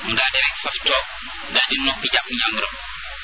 mu daal di rek faf toog daal di noppi jàpp ñàmburam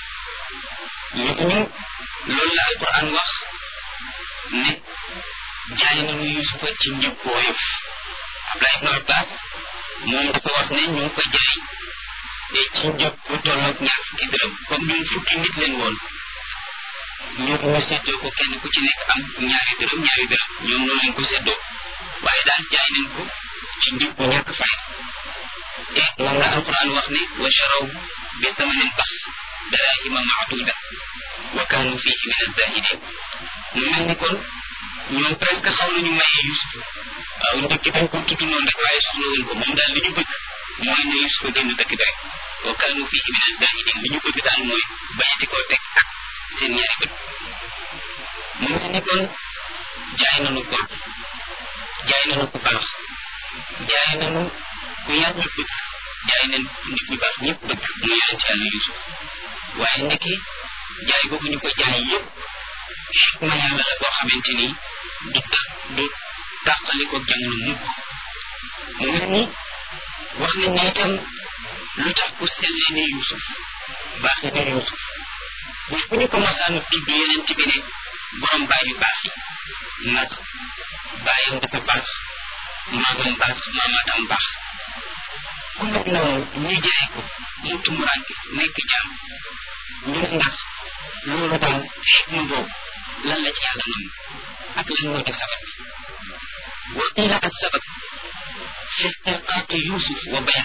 ñu loolu la alquran wax ne jaay nañu yusufa ci njëg bu woyof Abdullah ibnu Abbas moom dafa wax ne ñu ngi ko jaay te ci njëg bu tolloog ñaar fukki dërëm comme ñun fukki nit leen woon ñoom ñu séddoo ko kenn ku ci nekk am ñaari dërëm ñaari dërëm ñoom noonu lañ ko séddoo waaye daal jaay nañ ko ci njëg bu ñàkk fay te moom la alquran wax ne wa charaw bi thamanin baxs darahima maaduda wa kaanu fihi min azahidin mu mel ni kon ñoom presque xaw nañu mayee Yusuf waaw njëkk dañ ko tudd noonu rek waaye soxla wuñ ko moom daal li ñu bëgg mooy ne Yusuf génn dëkk bi rek wa kaanu fihi min azahidin li ñu bëgg daal mooy bañati koo teg ak seen ñaari bët mu mel ni kon jaay nañu ko jaay nañu ku baax jaay nañu ku yàlla bëgg jaay nañ nit ñu baax ñëpp bëgg mu yonent yàlla Yusuf waaye ndekki jaay boobu ñu ko jaay yëpp xikma yàlla la boo xamante ni du ta du tàqali ko jamono mukk mu mel ni wax nañ ne itam lu tax ku sellee ne Yusuf baax ne Yusuf bis bu ñu ko masaanu tudd yonent bi ne borom baay yu baax yi ndax baayam dafa baax maamam baax maamaatam baax ku mel noonu ñu jaay ko mu tumuraanke nekk jaam ñu ne ndax loolu daal xikma boobu lan la ci yàlla nam ak lan moo di sabab bi wa qiila ak sabab fi istirqaaqi yusuf wa bay